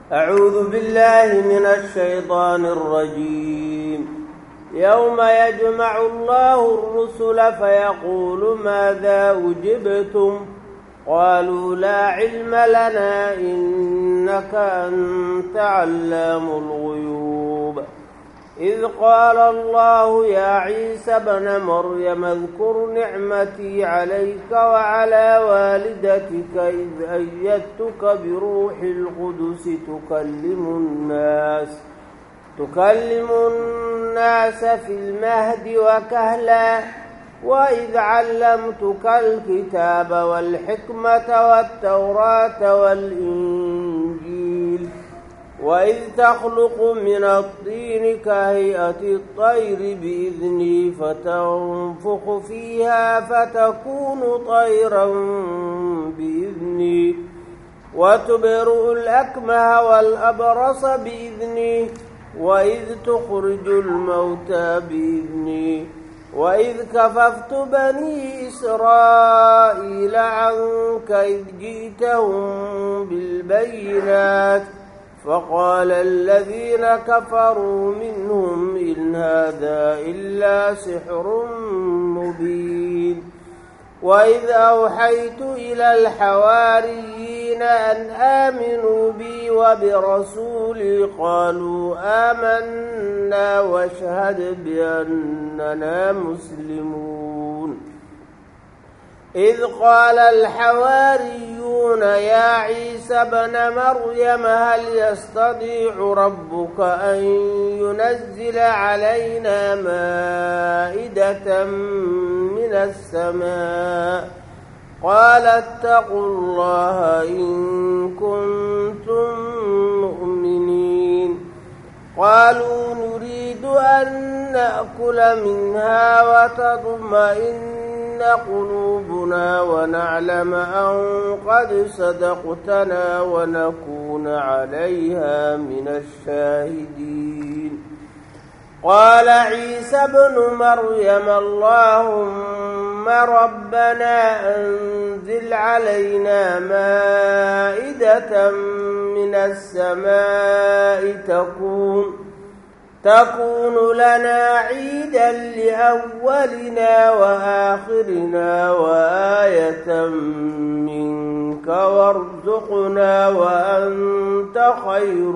أعوذ بالله من الشيطان الرجيم يوم يجمع الله الرسل فيقول ماذا أجبتم قالوا لا علم لنا إنك أنت علام الغيوب إذ قال الله يا عيسى ابن مريم اذكر نعمتي عليك وعلى والدتك إذ أيدتك بروح القدس تكلم الناس تكلم الناس في المهد وكهلا وإذ علمتك الكتاب والحكمة والتوراة والإنجيل وإذ تخلق من الطين كهيئة الطير بإذني فتنفخ فيها فتكون طيرا بإذني وتبرئ الأكمه والأبرص بإذني وإذ تخرج الموتى بإذني وإذ كففت بني إسرائيل عنك إذ جئتهم بالبينات فقال الذين كفروا منهم إن هذا إلا سحر مبين وإذ أوحيت إلى الحواريين أن آمنوا بي وبرسولي قالوا آمنا واشهد بأننا مسلمون إذ قال الحواريون يا عيسى بن مريم هل يستطيع ربك أن ينزل علينا مائدة من السماء قال اتقوا الله إن كنتم مؤمنين قالوا نريد أن نأكل منها وتطمئن قلوبنا ونعلم أن قد صدقتنا ونكون عليها من الشاهدين قال عيسى ابن مريم اللهم ربنا أنزل علينا مائدة من السماء تكون تكون لنا عيدا لأولنا وآخرنا وآية منك وارزقنا وأنت خير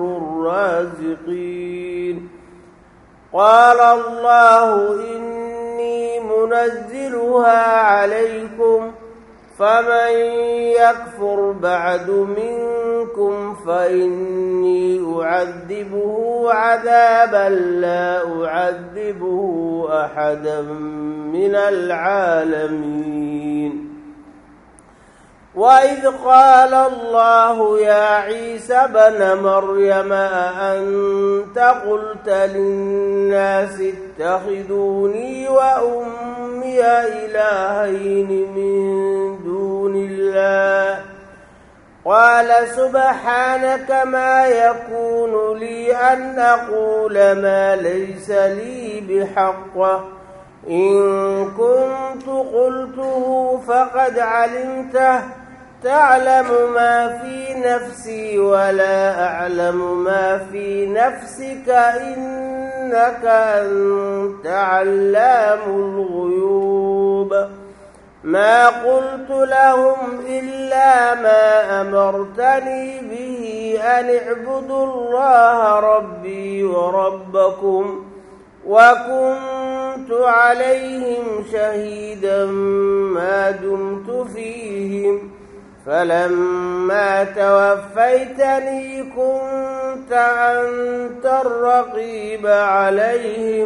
الرازقين قال الله إني منزلها عليكم فمن يكفر بعد منكم فإني أعذبه عذابا لا أعذبه أحدا من العالمين وإذ قال الله يا عيسى بن مريم أأنت قلت للناس اتخذوني وأمي إلهين من دون الله قال سبحانك ما يكون لي أن أقول ما ليس لي بحق إن كنت قلته فقد علمته تعلم ما في نفسي ولا أعلم ما في نفسك إنك أنت علام الغيوب ما قلت لهم إلا ما أمرتني به أن اعبدوا الله ربي وربكم وكنت عليهم شهيدا ما دمت فيهم فلما توفيتني كنت أنت الرقيب عليهم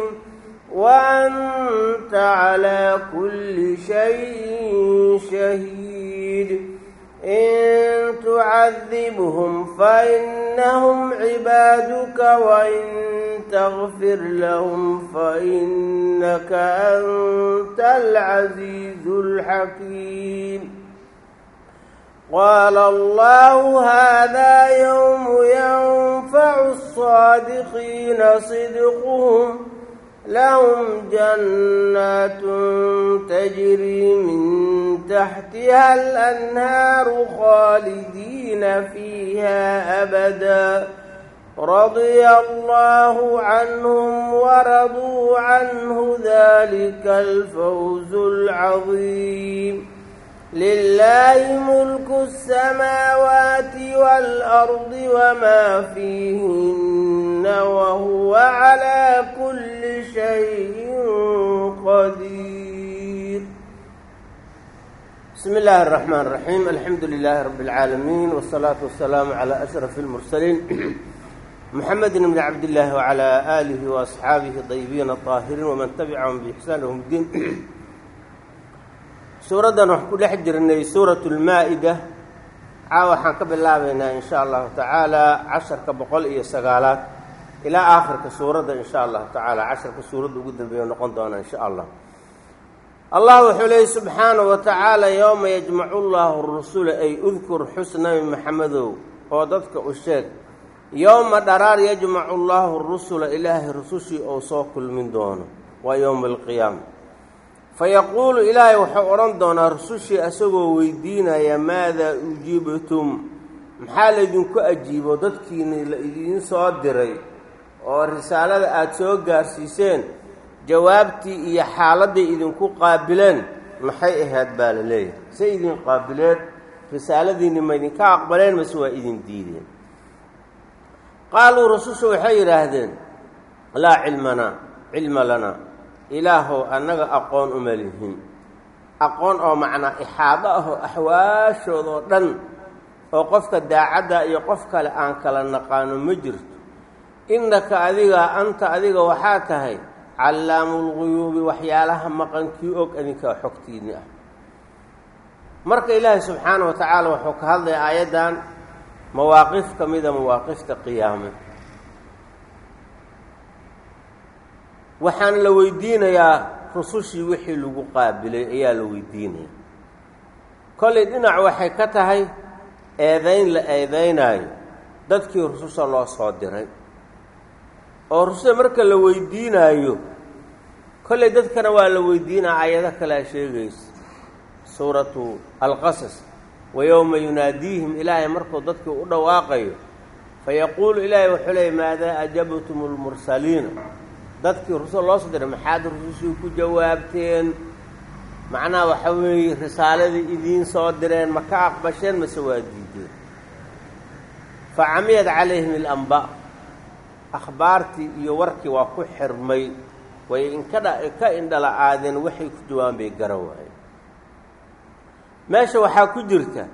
وأنت على كل شيء شهيد إن تعذبهم فإنهم عبادك وإن تغفر لهم فإنك أنت العزيز الحكيم قال الله هذا يوم ينفع الصادقين صدقهم لهم جنات تجري من تحتها الأنهار خالدين فيها أبدا رضي الله عنهم ورضوا عنه ذلك الفوز العظيم لله ملك السماوات والأرض وما فيهن وهو على كل شيء قدير بسم الله الرحمن الرحيم الحمد لله رب العالمين والصلاة والسلام على أشرف المرسلين محمد بن عبد الله وعلى آله وأصحابه الطيبين الطاهرين ومن تبعهم بإحسان لهم الدين suuraddan waxaan ku dhex jirnay suuratu lmaa-ida caa waxaan ka bilaabaynaa in sha allahu tacaala casharka boqol iyo sagaalaad ilaa aakhirka suuradda in sha allahu tacaala casharka suuradda ugu dambeeya noqon doona in sha allah allah wuxuu leeyay subxaanahu wa tacaala yowma yajmacu llahu rusula ay udkur xus nabi maxamedow oo dadka u sheeg yowma dharaar yajmacu llahu rusula ilaahay rusushii ou soo kulmin doono waa yowma alqiyaama fayaquulu ilaahay wuxuu odhan doonaa rusushii asagoo weydiinaya maadaa ujiibtum maxaa laydinku ajiibo dadkiini la idiin soo diray oo risaalada aada soo gaarsiiseen jawaabtii iyo xaaladday idinku qaabileen maxay ahayd baa la leeyahay say idin qaabileen risaaladiinni ma idinka aqbaleen mase waa idin diideen qaaluu rusushu waxay yidhaahdeen laa cilmanaa cilma lanaa ilaahow annaga aqoon uma lihin aqoon oo macnaa ixaado ahoo axwaashoodoo dhan oo qofka daacadda iyo qof kale aan kala naqaano ma jirto innaka adiga anta adiga waxaa tahay callaamulguyuubi waxyaalaha maqankii og adinkaa xogtiinni ah marka ilaahay subxaana wa tacaala wuxuu ka hadlaya aayaddan mawaaqif ka mida mawaaqifta qiyaame waxaana la weydiinayaa rusushii wixii lagu qaabilay ayaa la weydiinaya kollay dhinac waxay ka tahay eedayn la eedaynaayo dadkii rususha loo soo diray oo rususha marka la weydiinaayo kollay dadkana waa la weydiinaa aayado kalea sheegaysa suuratu alqasas wa yowma yunaadiihim ilaahay markuu dadkii u dhawaaqayo fayaquulu ilaahay wuxuu leeyay maadaa ajabtum lmursaliina dadkii rusul loo soo diray maxaad rusushii ku jawaabteen macnaha waxa weeye risaaladii idiin soo direen ma ka aqbasheen mase waa diideen fa camiyad calayhim alambaa akhbaartii iyo warkii waa ku xirmay way inkadha ka indhala aadeen waxay ku jawaaban bay gara waayeen meesha waxaa ku jirta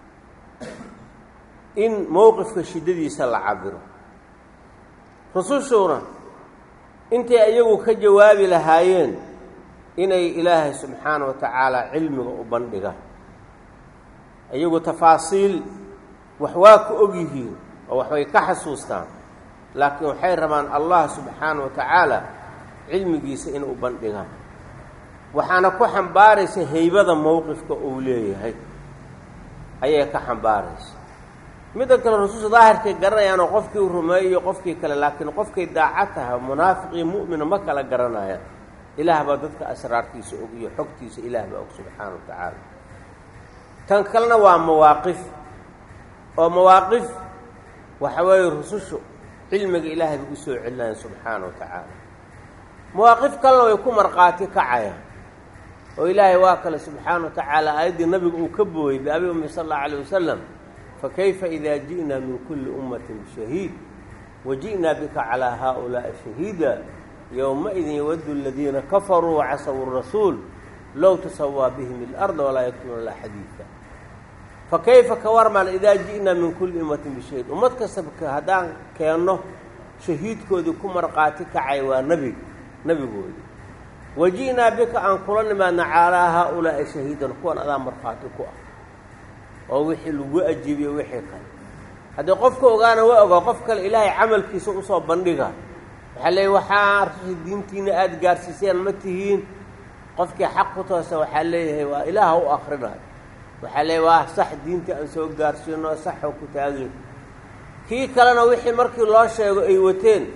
in mowqifka shiddadiisa la cabiro rusushuuna intay iyagu ka jawaabi lahaayeen inay ilaahay subxaana wa tacaala cilmiga u bandhigaan iyagu tafaasiil wax waa ku og yihiin oo waxbay ka xasuustaan laakiin waxay rabaan allah subxaana wa tacaala cilmigiisa inay u bandhigaan waxaana ku xambaaraysa haybada mowqifka uu leeyahay ayay ka xambaaraysa midda kale rususha daahirkay garanayaanoo qofkii u rumeeyo qofkii kale laakiin qofkay daacad tahay munaafiq iyo mu'mina ma kala garanayaan ilaah baa dadka asraartiisa og iyo xogtiisa ilaah baa og subxaana wa tacaala tan kalena waa mawaaqif oo mawaaqif waxa weeye rusushu cilmiga ilaahay bay u soo celinayan subxaana wa tacaala mawaaqif kalena way ku markhaati kacayaan oo ilaahay waa kale subxaana wa tacaala aayaddii nabiga uu ka booyey biabi ummi sal allau alayh wasalam fakayfa ida ji'naa min kulli ummatin bishahiid waji'naa bika calaa haaulaa'i shahiida yowmaidin yawaddu aladiina kafaruu wacasawu rasuul low tasawaa bihim ilarda walaa yaktuuna laa xadiida fakayfa ka warmal idaa ji'naa min kulli ummatin bishahiid ummad kastaba haddaan keenno shahiidkoodii ku markhaati kacay waa nebiga nebigoodii waji'naa bika aan kula nimaadna calaa haaulaa'i shahiidan kuwan adaa markhaati ku ah oo wixii lagu ajiibiyo wixii kale haddii qofka ogaana waa ogaa qof kale ilaahay camalkiisa usoo bandhiga waxaa leeyay waxaa rususha diintiina aada gaarsiiseen ma tihiin qofkii xaq ku toosa waxaa leeyahay waa ilaaha u akrinayo waxaa leeyahy waa sax diintii aan soo gaarsiino saxoo ku taagin kii kalena wixii markii loo sheego ay wateen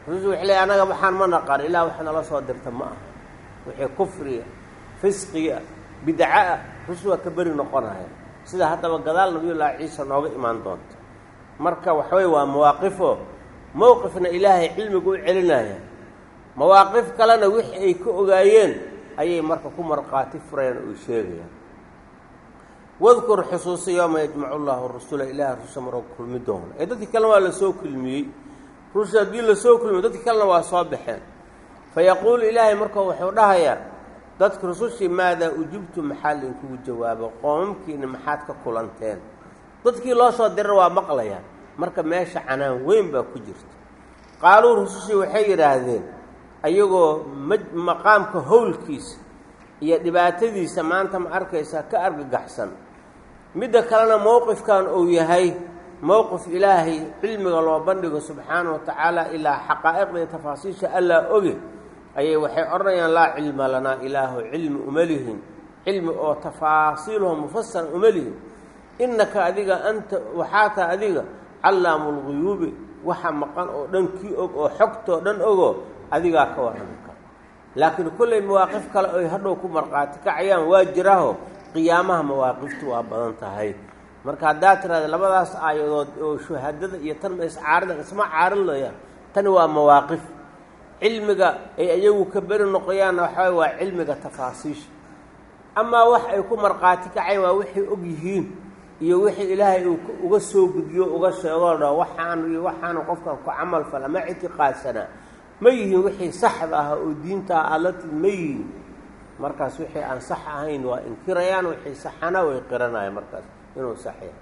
rusushu waxay leey anaga waxaan ma naqan ilaa wax nala soo dirta ma aha wixii kufriga fisqiga bidca ah rusul waa ka beri noqonaya sida haddaba gadaal nabiyullaahi ciisa nooga imaan doonta marka waxaweye waa mawaaqifo mowqifna ilaahay cilmiga u celinaya mawaaqif kalena wixii ay ka ogaayeen ayay marka ku markhaati furayaan oo sheegayaan wadkur xusuusa yooma yajmacu llaahu rusula ilaahay rususha maroo kulmi doona ee dadkii kalena waa lasoo kulmiyey rususha haddii lasoo kulmiyo dadkii kalena waa soo baxeen fa yaquulu ilaahay marka wuxuu dhahayaa dadka rusushii maadaa ujibtu maxaa lainkugu jawaabo qoomamkiina maxaad ka kulanteen dadkii loo soo dirar waa maqlayaan marka meesha canaan weyn baa ku jirta qaaluu rusushii waxay yidhaahdeen ayagoo ma maqaamka howlkiisa iyo dhibaatadiisa maanta ma arkaysaa ka argagaxsan midda kalena mowqifkan uu yahay mowqif ilaahay cilmiga loo bandhigo subxaana wa tacaala ilaa xaqaa'iqda iyo tafaasiisha allaa oge ayay waxay odhanayaan laa cilma lanaa ilaahu cilmi uma lihin cilmi oo tafaasiiluhu mufasara uma lihin innaka adiga anta waxaa taha adiga callaamu lguyuubi waxa maqan oo dhan kii og oo xogtoo dhan ogo adigaa ka warrami kara laakiin kollay mawaaqif kale oy hadhow ku markhaati kacayaan waa jiraho qiyaamaha mawaaqiftu waa badan tahay marka haddaad tiraada labadaas aayadood oo shuhadada iyo tan ma iscaarida isma caarinayaan tani waa mawaaqif cilmiga ay ayagu ka beri noqoyaanna waxaa waa cilmiga tafaasiisha amaa wax ay ku markhaati kacay waa waxay og yihiin iyo wixii ilaahay uu uga soo gudbiyo uga sheegoo dha waxaan iyo waxaanu qofkan ku camal fala ma ictiqaadsanaa ma yihiin wixii saxda ah oo diintaa alati ma yihiin markaas wixii aan sax ahayn waa inkirayaan wixii saxana way qiranayaan markaas inuu sax yahay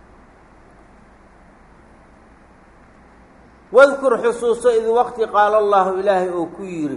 wadkur xusuuso id waqti qaala allahu ilaahay uu ku yidhi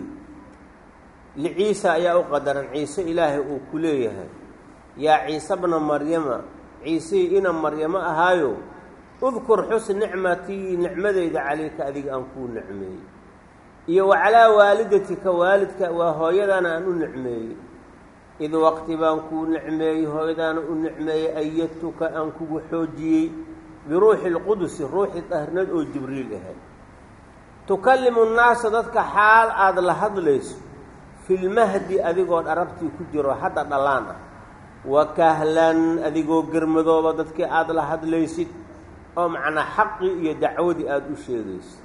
liciisa ayaa u qadaran ciise ilaahay uu ku leeyahay yaa ciise bna maryama ciisihii ina maryamo ahaayo udkur xus nicmatii nicmadeyda calayka adiga aan kuu nicmeeyey iyo wa calaa waalidatika waalidka waa hooyadaana aan u nicmeeyey id waqti baan kuu nicmeeyey hooyadaana u nicmeeyey ayadtuka aan kugu xoojiyey biruuxi lqudusi ruuxii dahrnad oo jibriil ahay tukallimu nnaasa dadka xaal aada la hadlayso filmahdi adigoo dharabtii ku jiro hadda dhallaan ah wa kahlan adigoo germadooba dadkii aada la hadlaysid oo macnaa xaqii iyo dacwadii aada u sheegaysid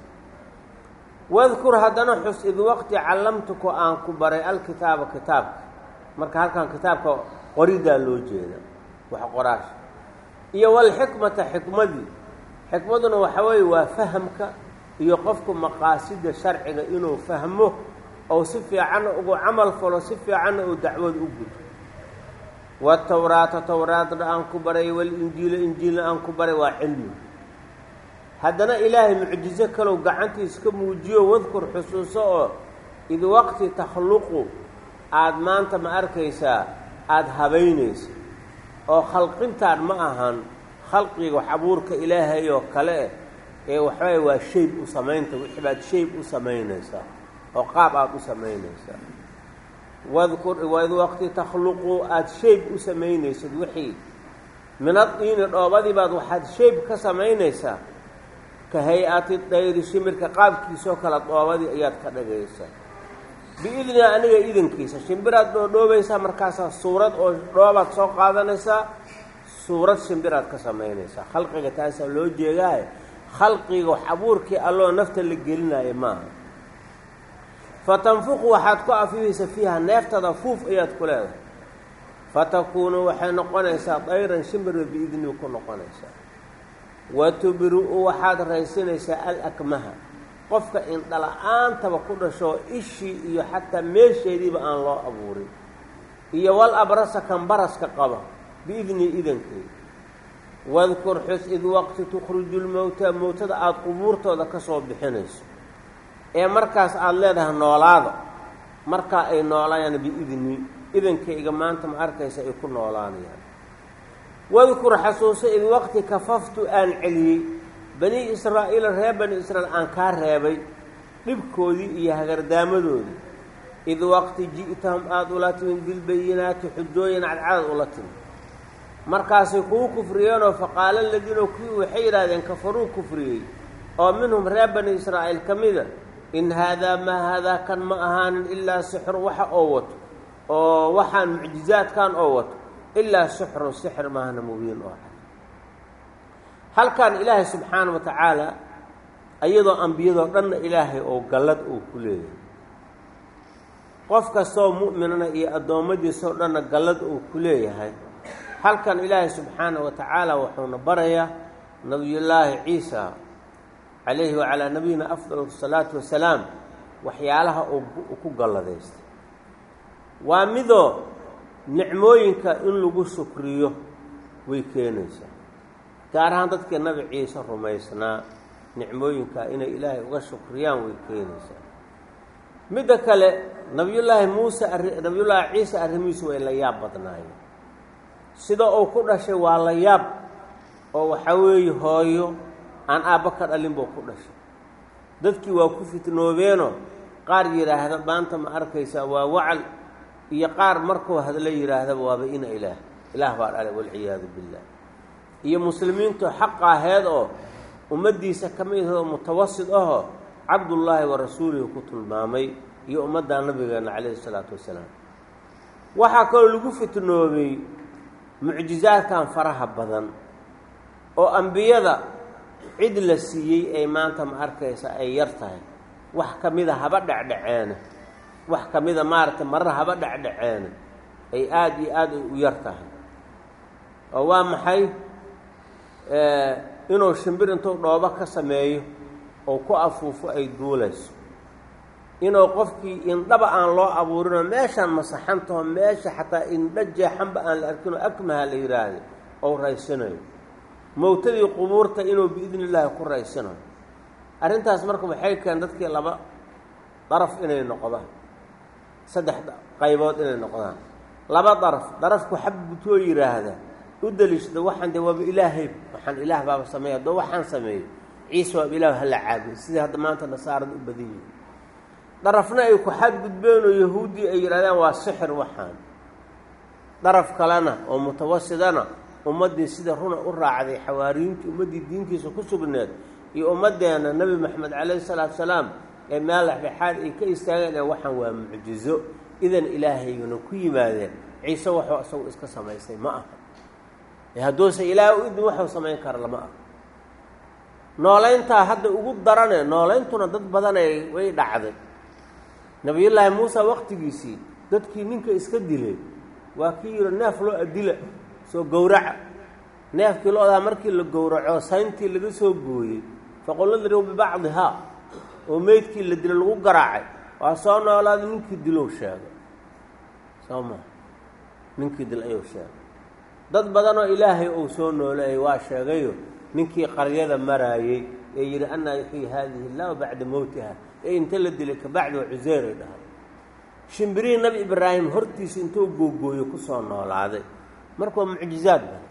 wadkur haddana xus id waqti callamtuku aan ku baray alkitaaba kitaabka marka halkan kitaabka qoridaa loo jeeda wax qoraasha iyo walxikmata xikmadii xikmaduna waxa weeye waa fahamka iyo qofku maqaasida sharciga inuu fahmo oo si fiicanna ugu camal falo si fiicanna uu dacwad u gudo watawraata towraadna aan ku baray walinjiila injiilna aan ku baray waa cilmi haddana ilaahay mucjizo kalow gacantiisa ka muujiyo wadkur xusuuso oo id waqti takhluqu aada maanta ma arkaysaa aada habaynaysa oo khalqintaan ma ahan khalqiga wax abuurka ilaahay oo kale ee waxaway waa shayb u samaynta wixii baad shayb u samaynaysaa oo qaab aada u samaynaysaa wadkur waid waqti takhluqu aada shayb u samaynaysid wixii minadiini dhoobadii baad waxaad shayb ka samaynaysaa ka hay-ati dayri shimirka qaabkiisoo kale dhoobadii ayaad ka dhagaysaa biidni aniga idankiisa shimbiraad dhoodhoobaysaa markaasaa suurad oo dhoobaad soo qaadanaysaa suurad shimbiraad ka samaynaysaa khalqiga taasaa loo jeegaaye khalqiga wax abuurkii alloo nafta la gelinaayo maaha fatanfuqu waxaad ku afifaysa fiiha neeftada fuuf ayaad ku leedahay fatakuunu waxay noqonaysaa dayran shimbirba biidnihi ku noqonaysaa wa tubri-u waxaad raysinaysaa alakmaha qofka indhala-aantaba ku dhashoo ishii iyo xataa meesheediiba aan loo abuurin iyo wal abrasa kan baraska qaba biidnii idankeeda wadkur xus id waqti tukhriju lmowta mowtada aada qubuurtooda ka soo bixinayso ee markaas aada leedahay noolaada markaa ay noolayaan biidnii idankayga maanta ma arkaysa ay ku noolaanayaan wadkur xasuuso id waqti kafaftu aan celiyey bani israa'iila reer bani israiil aan kaa reebay dhibkoodii iyo hagardaamadoodii id waqti ji'tahum aada ula timid bilbayinaati xujooyin cadcadad ula timid markaasay kugu kufriyeenoo faqaala aladiina kuwii waxay yidhaahdeen kafaruu kufriyey oo minhum reer bani israa'iil ka mida in haadaa maa haadaa kan ma ahaanin ilaa sixru waxa oo wato oo waxaan mucjizaadkan oo wato ilaa sixrun sixir maahana mubiin oo cad halkan ilaahay subxaana wa tacaala iyadoo ambiyadoo dhanna ilaahay oo gallad uu ku leeyahay qof kastoo mu'minana iyo addoommadiisoo dhanna gallad uu ku leeyahay halkan ilaahay subxaana wa tacaala wuxuuna barayaa nabiyullaahi ciisa calayhi wacalaa nabiyina afdal asalaatu wasalaam waxyaalaha uu ku galladaystay waa midoo nicmooyinka in lagu shukriyo way keenaysaa gaar ahaan dadkii nabi ciise rumaysnaa nicmooyinka inay ilaahay uga shukriyaan way keenaysaa midda kale nabiyullaahi muuse nabiyullaahi ciise arrimihiisu way la yaab badnaayeen sida uu ku dhashay waa la yaab oo waxaa weeye hooyo aan aabba ka dhalin buu ku dhashay dadkii waa ku fitnoobeenoo qaar yidhaahda maanta ma arkaysaa waa wacal iyo qaar markuu hadla yidhaahdaba waaba ina ilaah ilaah baa dhalay walciyaadu billah iyo muslimiintu xaqa aheed oo ummaddiisa ka mid ahoo mutawasid ahoo cabdullaahi wa rasuulihi ku tilmaamay iyo ummadda nabigeena calayhi isalaatu wasalaam waxaa kaloo lagu fitnoobay mucjizaadkan faraha badan oo ambiyada cid la siiyey ay maanta ma arkaysa ay yar tahay wax ka mida haba dhecdhaceena wax ka mida maaragtay marar haba dhecdhaceena ay aada iyo aad ay u yar tahay oo waa maxay inuu shimbir intuu dhoobo ka sameeyo oo ku afuufo ay duulayso inuu qofkii indhaba aan loo abuurinoo meeshaan masaxantaho meesha xataa indho jeexanba aan la arkinoo akmaha la yidhaahda ou raysanayo mowtadii qubuurta inuu biidni illaahi ku raysanayo arrintaas marka waxay keen dadkii laba daraf inay noqdaan saddex qaybood inay noqdaan laba daraf darafku xabbutoo yidhaahda u daliishada waxaan dee waaba ilaahay waxaan ilaah baaba sameeya haddoo waxaan sameeyo ciise waaba ilaah hala caabudo sidii hadda maanta nasaarada u badan yihin darafna ay ku xadgudbeen oo yahuuddii ay yidhahdeen waa sixir waxaan daraf kalena oo mutawasidana ummaddii sida runa u raacday xawaariyiintii ummaddii diintiisa ku sugneed iyo ummaddeena nebi maxamed calayhi salaatu salaam ee meel dhexdhexaad ay ka istaageen ee waxaan waa mucjizo idan ilaahayuna ku yimaadeen ciise waxuu isagu iska samaystay ma aha ee hadduuse ilaah u idin waxuu samayn kara lama aha noolayntaa hadda ugu darane noolayntuna dad badanay way dhacday nabiyullaahi muuse waqtigiisii dadkii ninka iska dilay waa kii yidhi neef loo adila soo gowraca neefkii lo-daa markii la gowraco sayntii laga soo gooyey faqulladriw bibacdihaa oo meydkii la dilo lagu garaacay waa soo noolaada ninkii dilow sheegay soo maa ninkii dil ayuu sheegay dad badanoo ilaahay uu soo nooleeyay waa sheegayo ninkii qaryada maraayey ee yidhi annaa yuxyi haadihi illahu bacda mowtiha ee inta la dilay kabacdi waa cuseyray dhahay shimbirihii nabi ibraahim hortiisa intuu googooyo kusoo noolaaday marka waa mucjizaad ba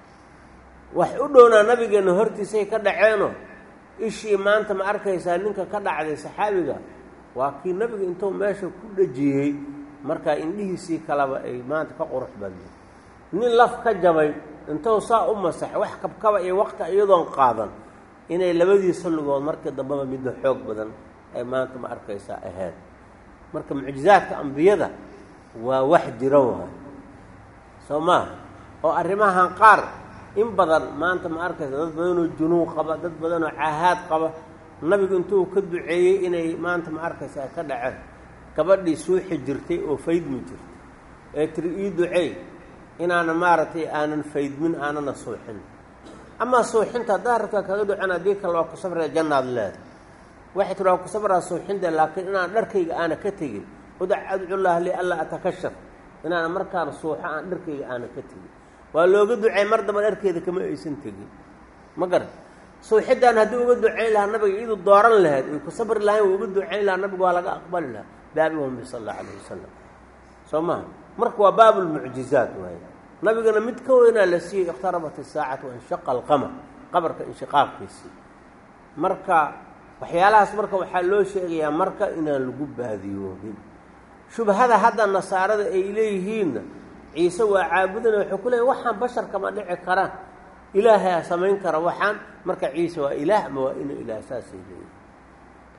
wax u dhownaa nabigeenna hortiisay ka dhaceenoo ishii maanta ma arkaysaa ninka ka dhacday saxaabiga waa kii nabiga intuu meesha ku dhajiyey markaa indhihiisii kaleba ay maanta ka qurux badnay nin laf ka jabay intuu saa u masax wax kabkaba iyo waqti iyadoon qaadan inay labadii salligood markii dambeba midda xoog badan ay maanta ma arkaysaa ahayd marka mucjizaadka ambiyada waa wax jiro waay soo maaha oo arrimahan qaar in badan maanta ma arkaysa dad badanoo junuun qaba dad badanoo caahaad qaba nabigu intuu ka duceeyey inay maanta ma arkaysa ay ka dhaceen gabadhii suuxi jirtay oo faydmi jirtay ee tiri ii duceey inaana maaragtay aanan faydmin aanana suuxin amaa suuxinta haddaa rabtaa kaga ducen haddii kale waa ku safraya jannaad leeda waxay tiri waa ku safraa suuxinta laakiin inaan dharkayga aana ka tegin udac adcullaah li alla atakashaf inaana markaana suuxo aan dharkayga aana ka tegin waa looga ducey mar damba dharkeeda kama aysan tegin ma garan suuxiddaan haddii uga ducayn lahaa nabiga iyadu dooran lahayd ay ku sabri lahayn waa uga ducayn lahaa nabigu waa laga aqbali lahaa baabihumbi sal allahu calayh wasalam soo maha marka waa baabulmucjizaat waaye nabigana mid ka weynaa la siiyey ikhtarabat isaacatu wanshaqa alqamar qabarka inshiqaaqkiisii marka waxyaalahaas marka waxaa loo sheegayaa marka inaan lagu baadiyoobin shubhada hadda nasaarada ay leeyihiinna ciise waa caabudana waxay ku leeyiin waxaan basharka ma dhici karaan ilaahaa samayn kara waxaan marka ciise waa ilaah ama waa ina ilaah saasay leeyihin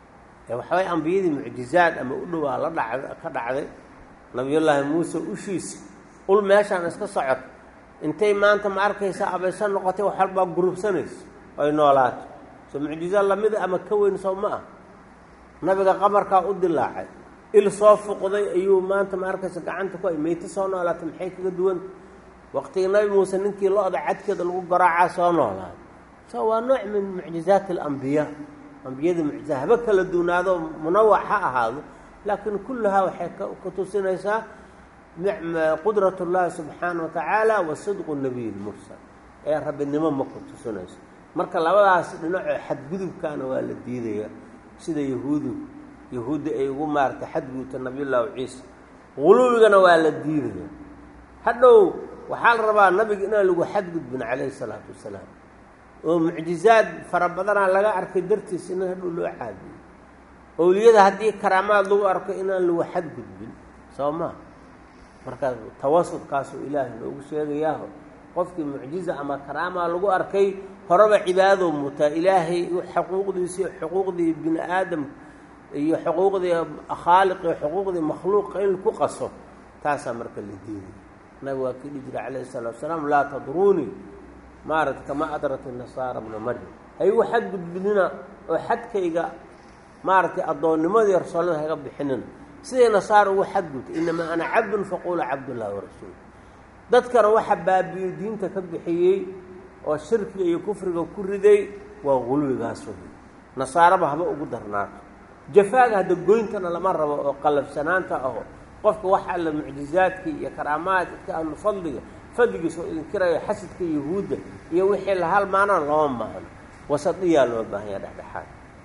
waxaway ambiyadii mucjizaad ama u dhowaa la dhacd ka dhacday nabiyullaahi muuse ushiisi ul meeshaan iska socod intay maanta ma arkaysa abaysa noqotay wax walbaa gurubsanayso ay noolaato soo mucjiza lamida ama ka weyn soo ma ah nabiga qamarkaa u dilaacay il soo fuqday ayuu maanta ma arkaysa gacanta ku ay meyto soo noolaatay maxay kaga duwanta waqtigii nabi muuse ninkii lo-da cadkeeda lagu garaacaa soo noolaaday so waa nooc min mucjizaati alambiyaa ambiyada mucjiza haba kala duunaado munawac ha ahaado laakiin kulluhaa waxay ku tusinaysaa qudrat اllahi subxaana wa tacaala wa sidqu nabiy lmursal ee rabbinimo ma ku tusinayso marka labadaas dhinacoo xadgudubkaana waa la diidaya sida yahuudu yahuudda ay ugu maarata xadgudubta nabiyullaahi ciisa guluwigana waa la diidaya hadhow waxaa la rabaa nabiga inaan lagu xadgudbin calayhi salaatu wasalaam oo mucjizaad fara badanaa laga arkay dartiis in hadhow loo caadiyo owliyada haddii karaamaad lagu arko inaan lagu xadgudbin soo maa markaa tawasudkaasuu ilaahay noogu sheegayaaho qofkii mucjiza ama karaamaa lagu arkay horeba cibaadou mutaa ilaahay xuquuqdiisi xuquuqdii bini aadam iyo xuquuqdii khaaliq iyo xuquuqdii makhluuqa in ku qaso taasaa marka la diiday nabig waa kii dhihi jira calayhi salatu wasalaam laa tadruunii maarata kama adrati nasaara bna maryam haygu xadgudbinina oo xadkayga maaragtay addoonnimadii rasuullada haga bixinina siday nasaara ugu xadgudtay inamaa ana cabdun faquula cabdullahi warasuul dadkana waxa baabi'iyey diinta ka bixiyey oo shirkiga iyo kufriga ku riday waa gulwigaas wey nasaaraba haba ugu darnaato jafaaga hadda goyntana lama rabo oo qalabsanaanta aho qofka wax alla mucjizaadkii iyo karaamaadka ahlu fadliga fadligiisa oo idinkiraya xasidka yahuudda iyo wixii la halmaanaan looma maahno wasadiyaa loo baahanya dhexdhexaad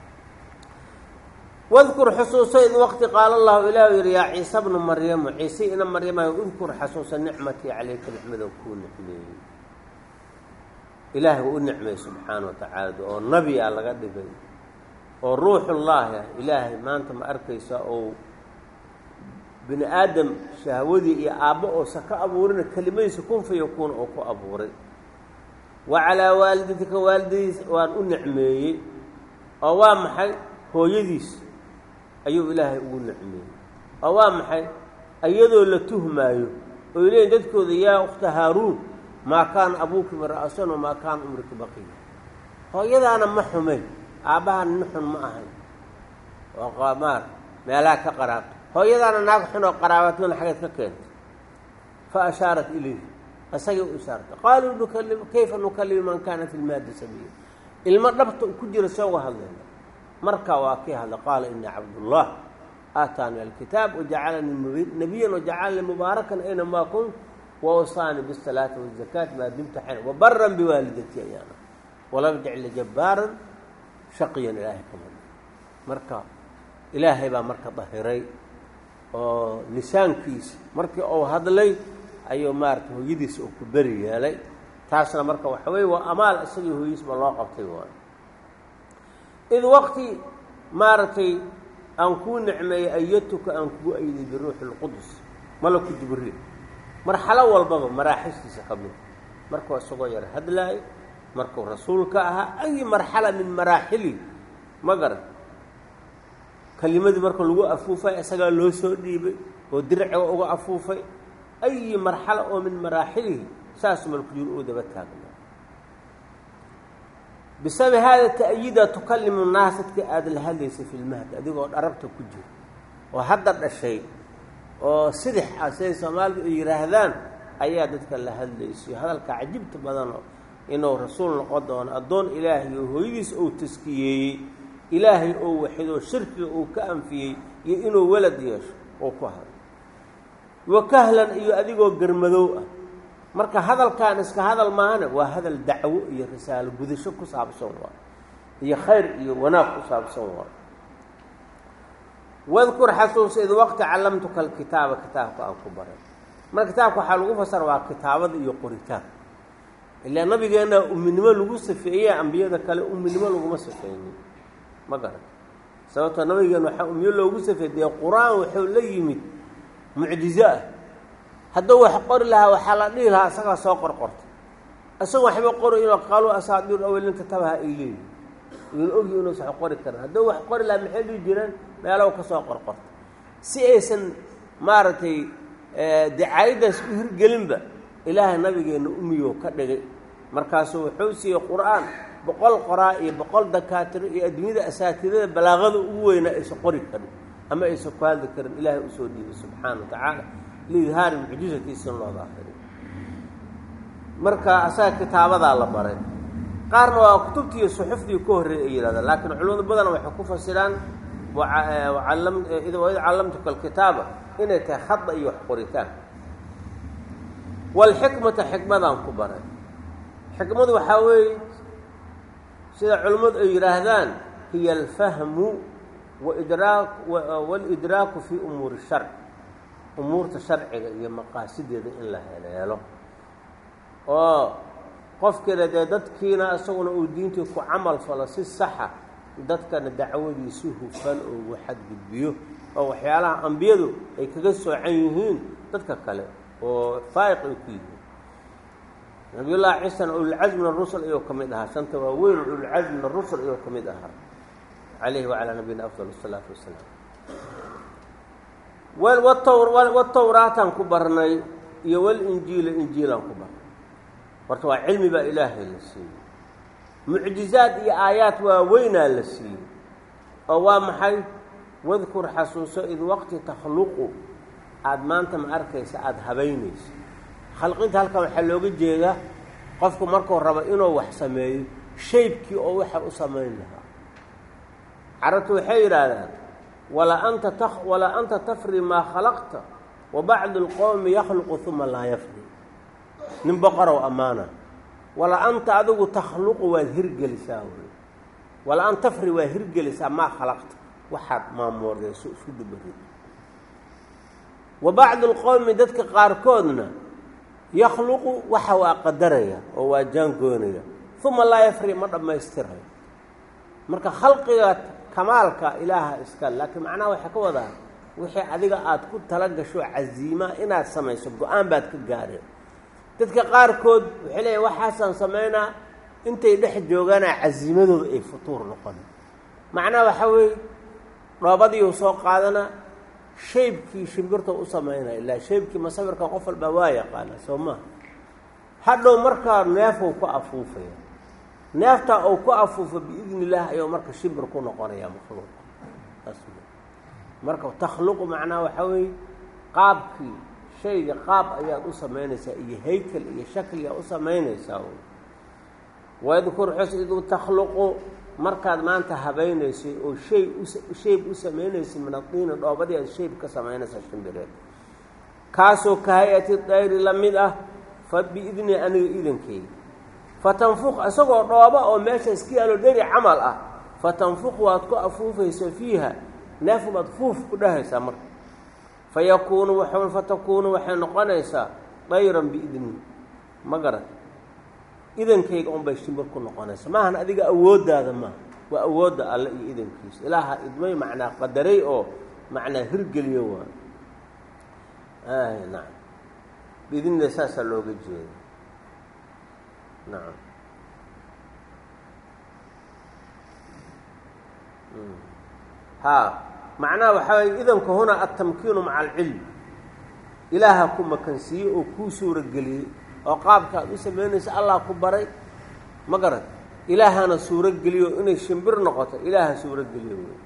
wadkur xusuuso id waqti qaala allahu ilah yidhi yaa ciise bnu maryamu ciise ina maryamayo udkur xasuusa nicmatii calayka nicmadan kuu nicmeeyey ilaahay u nicmeey subxaana wa tacaala oo nabi a laga dhigay oo ruuxullaahi ah ilaahay maanta ma arkaysa oo bini aadam shahwadii iyo aabbo oosa ka abuurina kelimadiisa kun fa yakuuna oo ku abuuray wa calaa waalidatika waalidadiis waan u nicmeeyey oo waa maxay hooyadiis ayuu ilaahay ugu nicmeeyey oo waa maxay iyadoo la tuhmaayo oy leeyiin dadkooda yaa ukhta haaruun maa kaana abuuki mira'asan wamaa kaana umriki baqiya hooyadaana ma xumayn aabbaha nin xun ma ahayn oo qamaar meelaha ka qaraabto hooyadaana naag xun oo qaraabatmana xageed ka keentay fa ashaarat ilayh isagay u ishaartay qaaluu nukalim kayfa nukalimu man kaana fi lmaadi sabiya ilmo dhabta ku jira sooga hadlayna markaa waa kii hadla qaala inii cabdullah aataani alkitaab wajacalanii nabiyan wajacalanii mubaarakan aynamaa kunt wawsaanii bisalaati wazakaati maa dumta xayna wabaran biwaalidatii ayaana walam jacli jabbaaran shaqiyan ilaahay kama marka ilaahay baa marka dahiray oo lisaankiisa markii uu hadlay ayuu maarata hooyadiisa uu ku beri yeelay taasna marka waxa weye waa amaal isagii hooyadiisba loo qabtay waay id waqti maaragtay aan kuu nicmeeyey ayatuka aan kugu ayday biruuxi اlqudus malaku jibriil marxalo walbaba maraaxishiisa ka mid markuu isagoo yar hadlaayo markuu rasuulka ahaa ayi marxala min maraaxili ma garan kelimadii marka lagu afuufay isagaa loo soo dhiibay oo dirciga uga afuufay ayi marxala oo min maraaxilihi saas malku jir uu daba taagna bisababi haada ta'yiida tukalimu naas dadka aada la hadlaysay fi lmahdi adigoo dharabta ku jira oo hadda dhashay oo sidix ah siday soomaalidu ay yidhaahdaan ayaa dadka la hadlaysayo hadalka cajibta badanoo inuu rasuul noqon doono addoon ilaahay oo hooyadiisa uu taskiyeeyey ilaahay oo waxidoo shirkiga uu ka anfiyey iyo inuu walad yeesho uu ku hadlo wa kahlan iyo adigoo garmadow ah marka hadalkan iska hadal maahane waa hadal dacwo iyo risaalo gudasho ku saabsan waa iyo khayr iyo wanaag ku saabsan waa wadkur xasuusa id waqti callamtuka alkitaaba kitaabka aan ku baray marka kitaabka waxaa lagu fasara waa kitaabada iyo qoritaan ilaa nabigeenna uminimo lagu safeeye ambiyada kale uminimo laguma safeynin ma garan sababtoo nabigeena waxaa umiyo loogu safeey dee qur-aan wuxuu la yimid mucjizo ah hadduu wax qori lahaa waxaa la dhihi lahaa isagaa soo qorqortay isaga waxba qori inuu qaaluu asaadiir awelin katabaha ay leeyihin iyona ogyi inuusan wax qori karin hadduu wax qori laha maxay dhihi jireen meelow ka soo qorqorta si aysan maaragtay dacaayaddaas u hirgelinba ilaahay nabigeenna umiyo ka dhigay markaasuu wuxuu siiyey qur-aan boqol qoraa iyo boqol dakaatiro iyo adduunyada asaatidada balaaqada ugu weynaa aysan qori karin ama aysan ku hadli karin ilaahay usoo dhiibay subxaana wa tacaala liidhaari mucjizatiisa in loo daahiriyo marka asaga kitaabadaa la baray qaarna waa kutubtii iyo suxuftii ka horreeyay ay yidhahdaan laakiin culimadu badan waxay ku fasiraan id callamtuka alkitaaba inay tahay khada iyo wax qoritaan walxikmata xikmadaan ku baray xikmadu waxaa weeye sida culimmadu ay yidhaahdaan hiya alfahmu waidraa waalidraaku fii umuuri sharc umuurta sharciga iyo maqaasideeda in la heleelo oo qofkiina dee dadkiina isaguna uu diintii ku camal falo si saxa dadkana dacwadiisi hufan oo uu xadgudbiyo oo waxyaalaha ambiyadu ay kaga soocan yihiin dadka kale oo faa'iq ay ku yihiin nabiyullaahi ciisana ululcasmi min arusul ayuu ka mid ahaa shanta waa weyn ululcasmi min arusul ayuu ka mid ahaa calayhi wacalaa nabiyina afdal asalaatu wasalaam watawraataan ku barnay iyo walinjiila injiilaan ku barnay horta waa cilmi baa ilaahay la siiyey mucjizaad iyo aayaad waa weynaa la siiyey oo waa maxay wadkur xasuuso id waqti takhluqu aada maanta ma arkaysa aada habaynayso khalqinta halkan waxaa looga jeedaa qofku markuu rabo inuu wax sameeyo shaybkii oo waxa u samayn lahaa carabtu waxay yidhaahdaan wala anta ta walaa anta tafri maa khalaqta wa bacdu lqowmi yakhluqu uma laa yafri nin boqorow ammaana wala anta adigu takhluqu waad hirgelisaa wy wala an tafri waad hirgelisaa maa khalaqta waxaad maamoordeyso isku dubarid wa bacdu lqowmi dadka qaarkoodna yakhluqu waxa waa qadaraya oo waa jaangoonaya uma laa yafri ma dhammaystirayo marka khalqiga kamaalka ilaaha iska laakiin macnaha waxay ka wadaa wixii adiga aada ku tala gasho caziima inaad samayso go-aan baad ka gaareen dadka qaarkood waxay leeyahy waxaasaan samaynaa intay dhex joogaana casiimadooda ay futuur noqon macnaha waxaa weeye dhoobadiiu soo qaadana shaybkii shimbirta u samaynaya ilaa shaybkii masawirka qof walbaa waa yaqaana soo maha hadhow markaa neefou ku afuufaya neeftaa uu ku afuufo biidni illaah ayuu marka shimbir ku noqonaya makhluuq marka takhluqu macnaha waxaa weeye qaabkii shayga qaab ayaad u samaynaysaa iyo haykel iyo shakligaa u samaynaysaa wadkur xus iduu takhluqu markaad maanta habaynaysay oo shay ushayb u samaynaysay min adiini dhoobadii aad shayb ka samaynaysaa shimbireed kaasoo ka hay-ati dayri la mid ah fa biidni aniga idankeyga fatanfuq isagoo dhooba oo meesha iska yaalo dheri camal ah fatanfuq waad ku afuufaysa fiiha neefubaad fuuf ku dhahaysaa marka fayakuunu w fatakuunu waxay noqonaysaa dayran biidni ma garat idankayga unbay shimbir ku noqonaysa maahan adiga awooddaada maaha waa awoodda alle iyo idankiisa ilaaha idmay macnaa qadaray oo macnaa hirgeliyo waa nacam biidnida saasaa looga jeeda nacam haa macnaha waxaa waye idanka hunaa altamkiinu maca alcilm ilaaha ku makansiiyey oo kuu suurageliyey oo qaabka aad u samaynaysa allah ku baray ma garan ilaahana suurogeliyo inay shimbir noqoto ilaaha suurogeliyo wey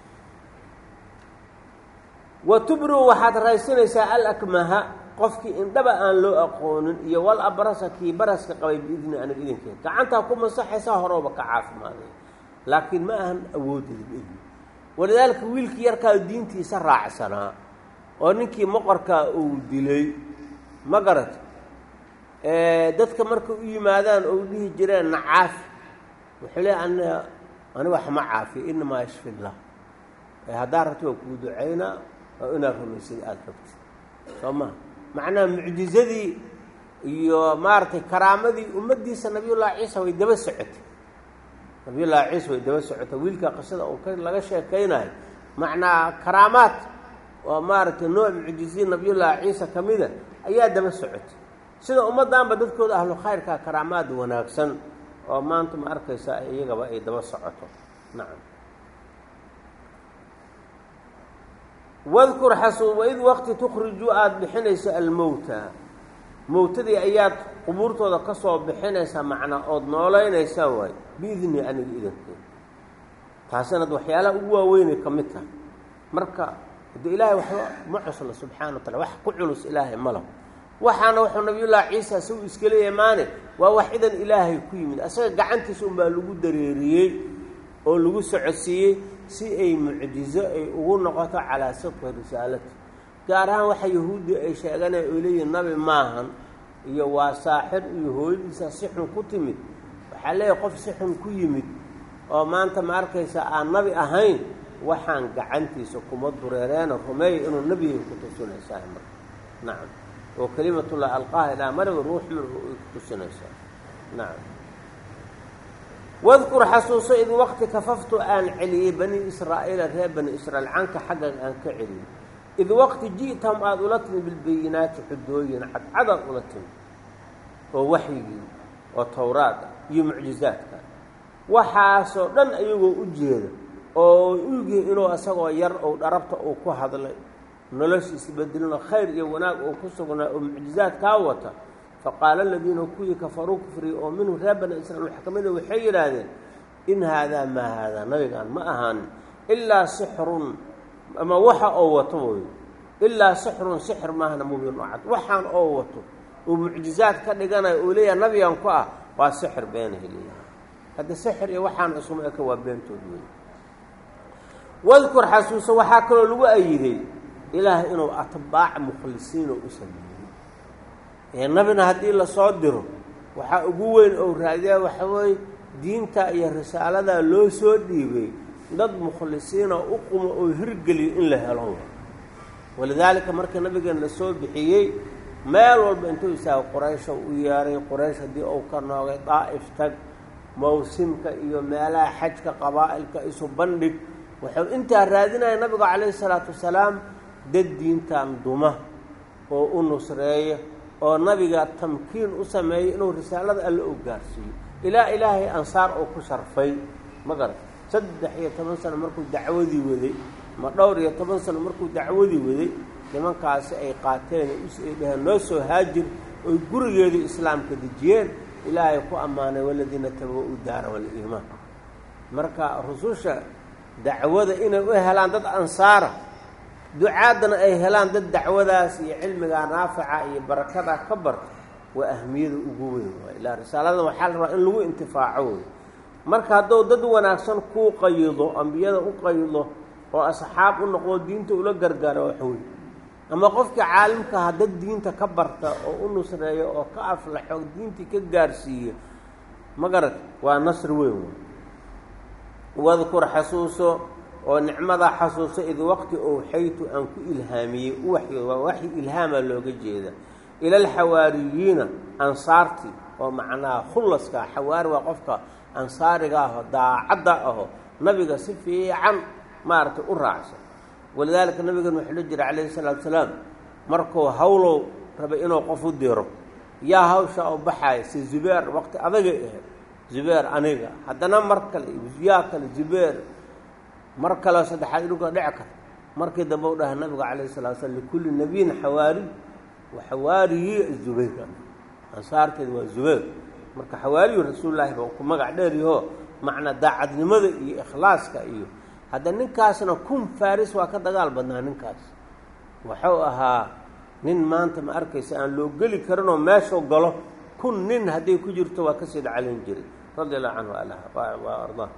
wa tubriu waxaad raysanaysaa alakmaha qofkii indhaba aan loo aqoonin iyo wal abrasa kii baraska qabay biidni aniga idankeeda gacantaa ku masaxaysaa horooba ka caafimaaday laakiin ma ahan awooddeeda biidni walidaalika wiilkii yarkaa diintiisa raacsanaa oo ninkii moqorkaa uu dilay ma garat dadka marka u yimaadaan oo dhihi jireen na caafi wuxuu le an ani wax ma caafiyo inamaa yashfi llah haddaa rabti waa kuu ducaynaa oo inaad rumaysad aada rabti soo maha macnaha mucjizadii iyo maaragtay karaamadii ummaddiisa nabiyullaahi ciisa way daba socotay nabiyullaahi ciisa way daba socotay wiilka qisada uu ka laga sheekaynayo macnaa karaamaad oo maaragtay nooc mucjiziin nabiyullaahi ciisa ka mida ayaa daba socotay sida ummaddaanba dadkooda ahlu khayrka karaamaad wanaagsan oo maanta ma arkaysa iyagaba ay daba socoto nacam wadkur xasu waid waqti tukhriju aada bixinayso almowta mowtadii ayaad qubuurtooda ka soo bixinaysaa macnaa ood noolaynaysaa waay biidni aniga idankeed taasinaad waxyaalaha ugu waaweynay ka mid tahay marka de ilaahay waxba ma cusla subxana wa taala wax ku culus ilaahay ma laho waxaana wuxuu nabiyullaahi ciisa si uu iskala imaane waa wax idan ilaahay ku yimid asaga gacantiisa unbaa lagu dareeriyey oo lagu socodsiiyey si ay mucjizo ay ugu noqoto calaa sidqi risaalati gaar ahaan waxa yahuuddi ay sheeganaya oo leeyihin nabi maahan iyo waa saaxir iyo hooyadiisa si xun ku timid waxaa leeyahay qof si xun ku yimid oo maanta ma arkaysa aan nabi ahayn waxaan gacantiisa kuma dureereena rumeeya inuu nebiga ku tusinaysaa marka nacam oo kelimatullah alqaaha ilaa maraba ruux minhu ay ku tusinaysaa nacam wadkur xasuuso id waqti kafaftu aan celiyey bani israa'iila reer bani israiil canka xaggan aan ka celiyey id waqti ji'tahum aada ula timi bilbayinaati xudooyin cadcadaad ula timi oo waxyigii oo towraada iyo mucjizaadka waxaasoo dhan ayagoo u jeeda oo ugihi inuu isagoo yar ou dharabta uu ku hadlay noloshiisa bedelino khayr iyo wanaag uu ku sugnaa oo mucjizaad kaa wata faqaala aladiina kuwii kafaruu kufriya oo minhu reer bani israiil waxa ka mida waxay yidhaahdeen in haadaa maa haadaa nabigaan ma ahaanin ilaa sixrun ama waxa oo wato way ilaa sixrun sixir maahna mubiin oo cad waxaan oo wato uu mucjizaad ka dhiganayo uu leeyahay nabigan ku ah waa sixir beena heliya hadda sixir iyo waxaan isuma eka waa beentood wey wadkur xasuuso waxaa kaloo lagu ayiday ilaahay inuu atbaac mukhlisiino u sameeyey ee nabina haddii lasoo diro waxaa ugu weyn ou raadiyaa waxa weeye diinta iyo risaaladaa loo soo dhiibay dad mukhlisiina u qumo oo hirgeliyo in la helo walidaalika markii nabigeena la soo bixiyey meel walba intuu isaaga quraysha u yeeray quraysh haddii uu ka noogay daa'if tag mawsimka iyo meelaha xajka qabaa'ilka isu bandhig wuxuu intaa raadinaya nabigu calayhi salaatu wasalaam dad diintan duma oo u nusreeya oo nabiga tamkiin u sameeyey inuu risaalada alle u gaarsiiyo ilaa ilaahay ansaar oo ku sharfay ma garat saddex iyo toban sano markuu dacwadii waday ma dhowr iyo toban sano markuu dacwadii waday nimankaasi ay qaateen ay dhaheen noo soo haajir oy gurigeedii islaamka dejiyeen ilaahay ku ammaanay waladiina tabawa-u daara waliimaan marka rususha dacwada inay u helaan dad ansaara ducaaddana ay helaan dad dacwadaas iyo cilmigaa naafica iyo barakadaa ka barta waa ahmiyada ugu weyn waay ilaa risaalada waxaa la rabaa in lagu intifaaco wey marka hadduu dad wanaagsan kuu qayido ambiyada u qayido oo asxaab u noqdo diinta ula gargaaro waxwey ama qofkii caalimkaha dad diinta ka barta oo u nusreeyo oo ka aflaxo diintii ka gaarsiiyo ma garat waa nasri weyn wey wadkur xasuuso oo nicmadaa xasuuso id waqti ou xaytu aan ku ilhaamiyey u waxyooda waa waxyi ilhaamaa looga jeeda ila alxawaariyiina ansaartii oo macnaha khullaskaa xawaari waa qofka ansaariga aho daacadda aho nabiga si fiican maaragtay u raacsan walidaalika nabigan wuxuu la jira calayhi salaatu salaam markuu hawlow rabay inuu qof u diro yaa hawsha oo baxaaya si zubeer waqti adagay ahayd zubeer aniga haddana mar kale yaa kale zubeer mar kaleo saddexaad idhunka dhici karta markii dambe u dhahay nabiga calayhi salatu slam likulli nabiyin xawaari wa xawaariyi zubayr ansaarteeda waa zubayr marka xawaariyu rasuullaahi ba ku magac dheeryaho macnaa daacadnimada iyo ikhlaaska iyo hadda ninkaasna kun faris waa ka dagaal badnaa ninkaas wuxuu ahaa nin maanta ma arkaysa aan loo geli karinoo meeshuu galo kun nin hadday ku jirto waa kasii dhacalin jiray radia allahu canhu ala waa ardaa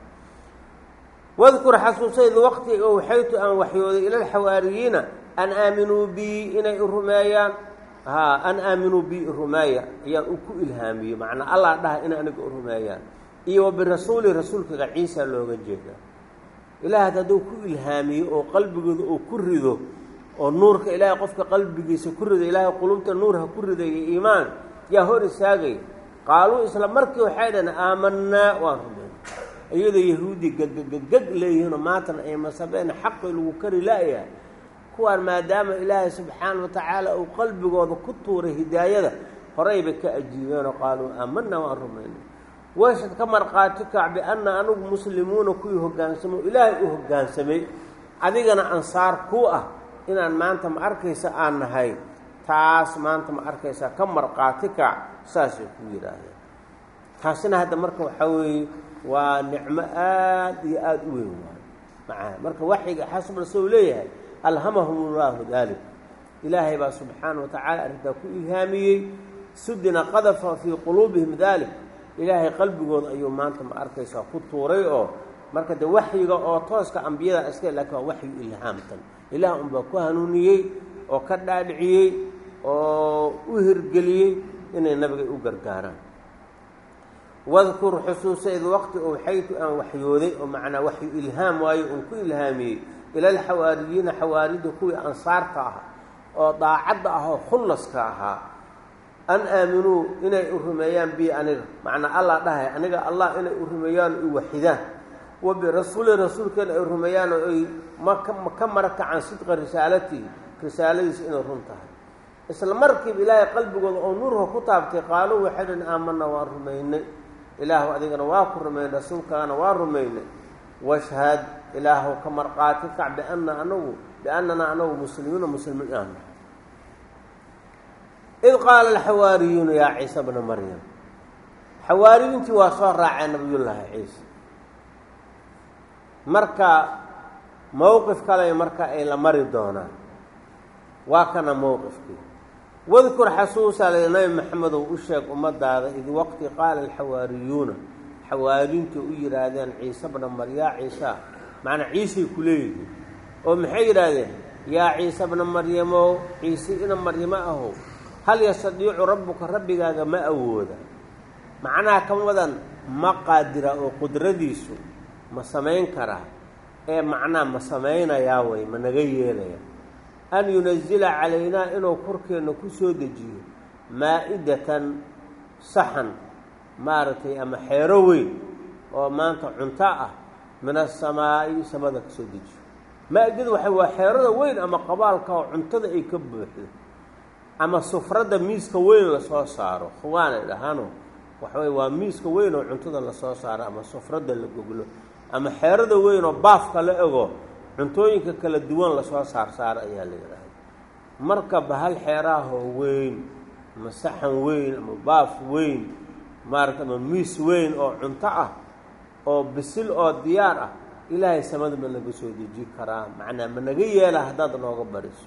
wadkur xasuusayd waqti ou xaytu aan waxyooday ila alxawaariyiina an aaminuu bii inay rumeeyaan haa an aaminuu bii rumeeya ayaan u ku ilhaamiyey macnaa allah dhaha inay aniga u rumeeyaan iyo wa birasuuli rasuulkaga ciisa looga jeeda ilaah hadduu ku ilhaamiyo oo qalbigooda uu ku rido oo nuurka ilaahay qofka qalbigiisa ku rido ilaahay qulubta nuur ha ku ridayo iimaan yaa hor istaagay qaaluu isla markii waxay dhaheen aamanaa waan rumey iyadoo yahuudi gagagagag leeyihiinoo maantana ay masabeen xaqii lagu kari la-yahay kuwaan maadaama ilaahay subxaana wa tacaala uu qalbigooda ku tuuray hidaayada horay bay ka ajiibeenoo qaaluu aamanaa waan rumaynay washad ka markhaati kac bianna anigu muslimuuna kuwii hoggaansamo ilaahay u hoggaansamay adigana ansaar ku ah inaan maanta ma arkaysa aan nahay taas maanta ma arkaysaa ka markhaati kac saasay ku yidhaahdeen taasina hadda marka waxaa weeye waa nicmo aad iyo aada u weyn waayo macaha marka waxyiga xasbal sow leeyahay alhamahum llaahu daalik ilaahay baa subxaana wa tacaala arrintaa ku ilhaamiyey sudina qadafa fii quluubihim daalik ilaahay qalbigooda ayuu maanta ma arkaysaa ku tuuray oo marka de waxyiga oo tooska ambiyada iska laakiin waa waxyu ilhaamtan ilaah unbaa ku hanuuniyey oo ka dhaadhiciyey oo u hirgeliyey inay nabiga u gargaaraan wadkur xusuusa id waqti ou xaytu aan waxyooday oo macnaa waxyu ilhaam waayo uun ku ilhaamiyey ila alxawaariyiina xawaarida kuwii ansaarta ah oo daacadda ah oo khullaska ahaa an aaminuu inay u rumeeyaan bi aniga macnaa allah dhahay aniga allah inay u rumeeyaan o i waxidaan wa birasuuli rasuulkeena ay rumeeyaan oo ay maka mara kacaan sidqa risaalatihi risaaladiisa inay run tahay isla markiiba ilaahay qalbigooda oo nuurha ku taabtay qaaluu waxay dhan aamana waan rumaynay ilaahu adigana waa ku rumaynay rasuulkaana waa rumaynay washhad ilaahu ka marqaati kac biana anagu biannanaa anagu muslimiina muslimiin aan nahay id qaala alxawaariyuuna yaa ciise bna maryam xawaariyiintii waa soo raaceen nabiyullaahi ciise marka mowqif kale marka ay la mari doonaan waa kana mowqifkii wadkur xasuusaa la nabi maxamedow u sheeg ummadaada id waqti qaala alxawaariyuuna xawaariyiintii u yidhaahdeen ciise bna mar yaa ciisa macnaa ciisay ku leeyihiin oo maxay yidhaahdeen yaa ciise bna maryamow ciise ina maryamo ahow hal yastadiicu rabbuka rabbigaaga ma awooda macnaha kama wadan ma qaadira oo qudradiisu ma samayn karaa ee macnaa ma samaynayaa way ma naga yeelaya an yunazila calaynaa inuu korkeenna ku soo dejiyo maa-idatan saxan maaragtay ama xeero weyn oo maanta cunto ah min asamaa'i samada ka soo dejiyo maa-idadu waxa waa xeerada weyn ama qabaalka oo cuntada ay ka buuxdo ama sufradda miiska weyn lasoo saaro khuwaanay dhahaano waxawey waa miiska weyn oo cuntada lasoo saaro ama sufradda la goglo ama xeerada weyn oo baafka la ego cuntooyinka kala duwan lasoo saar saaro ayaa la yidhaahda marka bahal xeeraahoo weyn ama saxan weyn ama baaf weyn maarata ama miis weyn oo cunto ah oo bisil oo diyaar ah ilaahay samada ma naga soo deji karaa macnaa ma naga yeela haddaad nooga bariso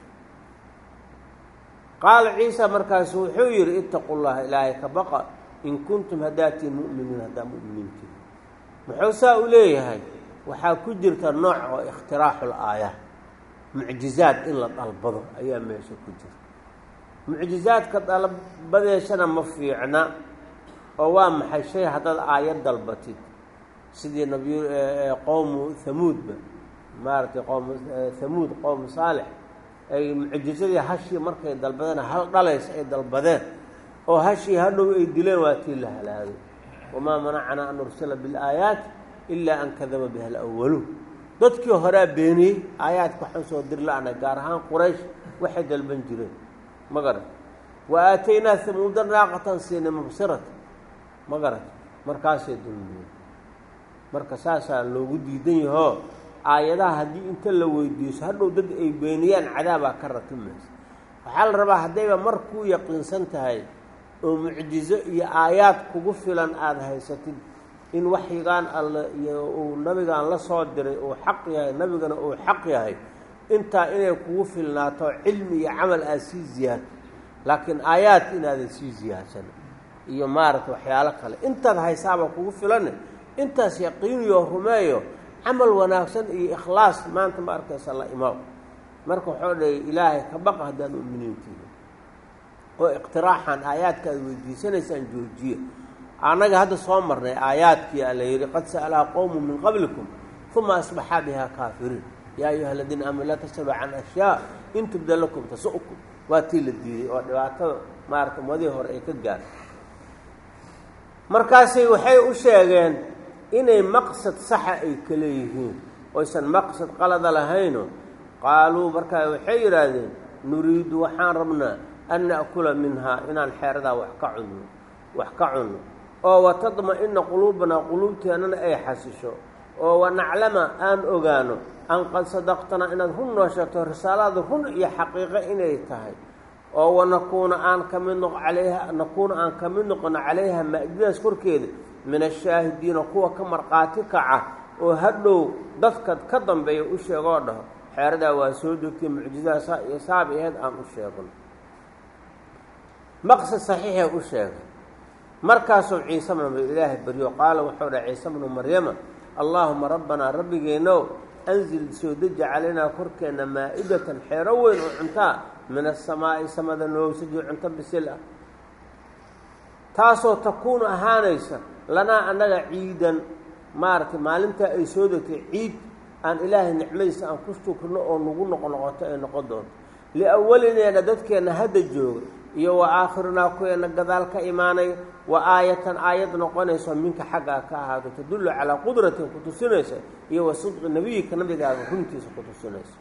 qaala ciisa markaasu wuxuu yidhi itaqu llaha ilaahay ka baqa in kuntum haddaatiin mu'miniin haddaa mu'miniintiin muxuu saa u leeyahay waxaa ku jirta nooc oo ikhtiraaxul aaya mucjizaad in la dalbado ayaa meesha ku jira mucjizaadka dalbadeeshana ma fiicna oo waa maxay shay haddaad aayad dalbatid sidii nabiy qowmu hamuudba maaragtay qowm hamuud qowmu saalix ay mucjizadii hashii markay dalbadeen hal dhalays ay dalbadeen oo hashii hadhow ay dileen waa tii la halaagay wamaa manacnaa an nursila bilaayaati ilaa an kadaba biha alawaluun dadkii horaa beeniyey aayaadka waxaan soo dir la-nay gaar ahaan quraysh waxay dalban jireen ma garat wa aataynaa hamuuda naaqatan siina mubsirata ma garat markaasay dulmiyeen marka saasaa loogu diidan yahoo aayadaha haddii inta la weydiiso hadhow dad ay beeniyaan cadaabaa ka ratimaysa waxaa la rabaa haddayba mar kuu yaqiinsan tahay oo mucjizo iyo aayaad kugu filan aada haysatid in waxyigaan alle iyo uu nabigaan la soo diray uu xaq yahay nabigana uu xaq yahay intaa inay kugu filnaato cilmi iyo camal aada sii ziyaado laakiin aayaad inaadan sii ziyaadsan iyo maaragta waxyaalo kale intaad haysaaba kugu filane intaas yaqiiniyo rumeeyo camal wanaagsan iyo ikhlaas maanta ma arkaysa la imaam marka waxuu dhahey ilaahay ka baqa haddaad mu'miniintiina oo iqtiraaxan aayaadka aad weydiisanaysaan joojiye annaga hadda soo marnay aayaadkii a la yidhi qad sa'alaha qowmu min qablikum uma asbaxaa bihaa kaafiriin yaa ayuha aladiina aamanu laa tas'aluu can ashyaa in tubda lakum tasu'kum waa tii la diiday oo dhibaatada maarata umadihii hore ay ka gaartay markaasay waxay u sheegeen inay maqsad saxa ay ka leeyihiin oysan maqsad qalada lahayno qaaluu markaa waxay yidhaahdeen nuriidu waxaan rabnaa an na'kula minhaa inaan xeeradaa wax ka cunno wax ka cunno oo watadma-ina quluubanaa quluubteennana ay xasisho oo wanaclama aan ogaano an qad sadaqtana inaad run noo sheegto risaalada run iyo xaqiiqo inay tahay oo wanakuuna aan ka mid noq calayha nakuuna aan ka mid noqono calayha maa-idadaas korkeeda min ashaahidiina kuwa ka markhaati kaca oo hadhow dadka ka dambeeya u sheegoo dhaho xeeradaa waa soo degtay mucjizaha saa iyo saabi aheyd aan u sheegno maqsad saxiixee u sheegay markaasuu ciise bnu ilaahay baryo qaala wuxuu dhaha ciise bnu maryama allaahuma rabbanaa rabbigeenow anzil soo deji calaynaa korkeenna maa-idatan xeero weyn oo cuntaa min asamaa'i samada noogsajiyo cunto bisil ah taasoo takuunu ahaanaysa lanaa annaga ciidan maaragtay maalintaa ay soo degtay ciid aan ilaahay nicmadiisa aan ku shukrino oo nagu noqonoqoto ay noqon doonto liawalineena dadkeenna hadda jooga iyo wa aakhirinaa kuweena gadaal ka imaanaya wa aayatan aayad noqonayso minka xaggaa ka ahaado tadullu calaa qudratin ku tusinaysa iyo wa sidqi nebiyika nabigaaga runtiisa ku tusinaysa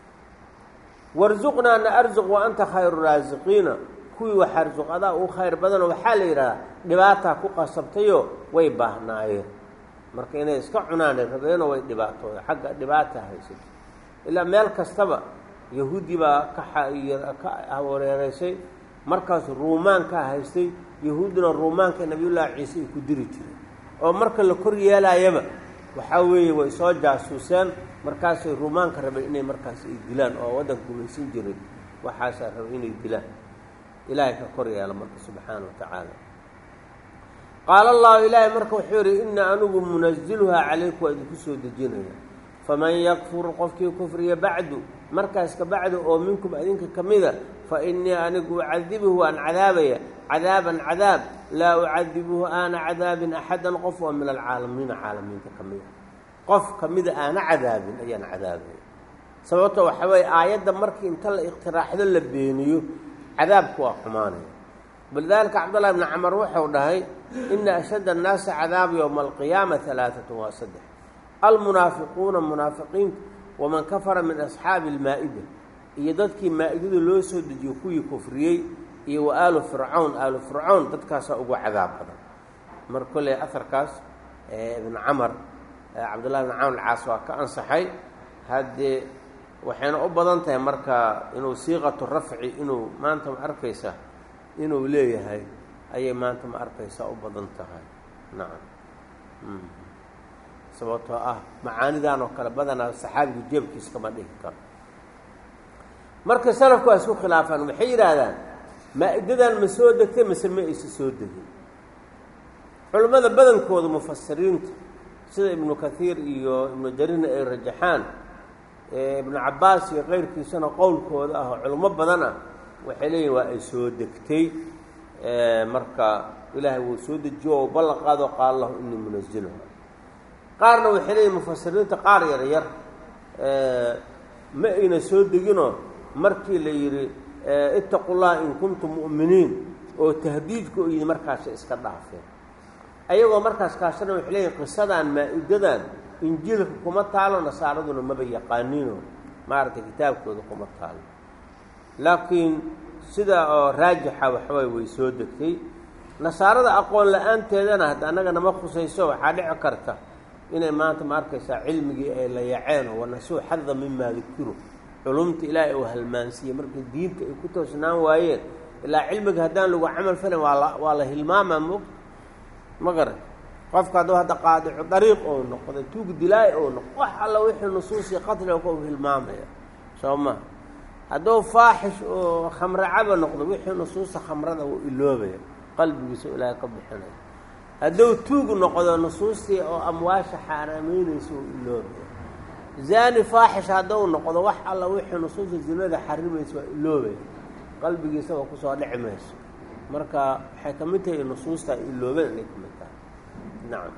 warsuqnaa na arsuq wa anta khayru raasiqiina kuwii wax arsuq adaa uu khayr badano waxaa la yidhahdaa dhibaataa ku qasabtayoo way baahnaayeen marka inay iska cunaanay rabeeno way dhibaatooda xagga dhibaata haysatay ilaa meel kastaba yahuudi baa ka wareereysay markaas ruumaankaa haystay yahuuddina ruumaanka nabiyullaahi ciise ay ku diri jireen oo marka la kor yeelaayaba waxaa weeye way soo jaasuuseen markaasay ruumaanka rabeen inay markaas ay dilaan oo waddanka gumaysan jiray waxaasaa rabay inay dilaan ilaahay ka kor yeela marka subxaana wa tacaala qaala allahu ilaahay marka wuxuu yidhi inna anigu munaziluhaa calayku waa idinku soo dejinaya faman yakfur qofkii kufriya bacdu markaas ka bacdu oo minkum idinka ka mida fa innii anigu ucadibuhu waan cadaabaya cadaaban cadaab laa ucadibuhu aana cadaabin axadan qof oo min alcaalamiina caalamiinta ka mida qof ka mida aana cadaabin ayaan cadaabaya sababto waxa weeye aayadda markii inta la iqtiraaxdo la beeniyo cadaabku waa xumaanaya walidaalika cabdullahi bni camar wuxuu dhahay ina ashadda annaasi cadaaba yowma alqiyaama alaaatun waa saddex almunaafiquuna munaafiqiinta waman kafara min asxaabi almaa-ida iyo dadkii maa-idadu loo soo dejiyo kuwii kufriyey iyo wa aalu fircawn aalu fircawn dadkaasaa ugu cadaab badan mar kolley aharkaas ibn camar cabdullahi bn camar alcaas waa ka ansaxay haddee waxayna u badan tahay marka inuu siiqatu rafci inuu maanta ma arkaysa inuu leeyahay ayay maanta ma arkaysaa u badan tahay nacam sababtoo ah macaanidan oo kale badanaa saxaabigu jeebkiis kama dhihi karo marka salafku waa isku khilaafaan waxay yidhaahdaan maa-idadan ma soo degtay mase ma aysa soo degin culimmada badankooda mufasiriinta sida ibnu kathiir iyo ibnu jariirna ay rajaxaan ibnu cabbaas iyo keyrkiisana qowlkooda ah oo culimo badan ah waxay leeyihin waa ay soo degtay marka ilaahay wuu soo dejiyo oo ballan qaado qaala lahu inii munaziluha qaarna waxay leeyihin mufasiriinta qaar yar yar ma ayna soo deginoo markii la yidhi ittaqu llaha in kuntum mu'miniin oo tahdiidka u yidhi markaasa iska dhaafeen ayagoo markaas kaashana waxay leeyihin qisadan maa-idadan injiilka kuma taalo nasaaraduna maba yaqaaniino maaragtay kitaabkooda kuma taalo laakiin sida oo raajixa waxaway way soo degtay nasaarada aqoon la-aanteedana hadda annaga nama khusayso waxaa dhici karta inay maanta ma arkaysaa cilmigii ay la yaceen oo wanasuu xada mimaa dukiru culumta ilaahay uu halmaansiiyey markay diinta ay ku toosnaan waayeen ilaa cilmiga haddaan lagu camal falin waa la waa la hilmaamaa moog ma garan qofka hadduu hadda qaadicu dariiq ou noqdo tuug dilaay ou noqdo wax alla wixii nusuusii qatliga ku hilmaamaya soo ma hadduu faaxish oo khamre caba noqdo wixii nusuusta khamrada wuu iloobaya qalbigiisa ilaahay ka bixinaya hadduu tuug noqdo nusuustii oo amwaasha xaaraameynaysa wuu iloobaya zaani faaxish hadduu noqdo wax alla wixii nusuusta zinada xarimaysa waa iloobaya qalbigiisa waa kusoo dhici mayso marka waxay ka mid tahay nusuusta ay iloobeen inay ka mid tahay nacam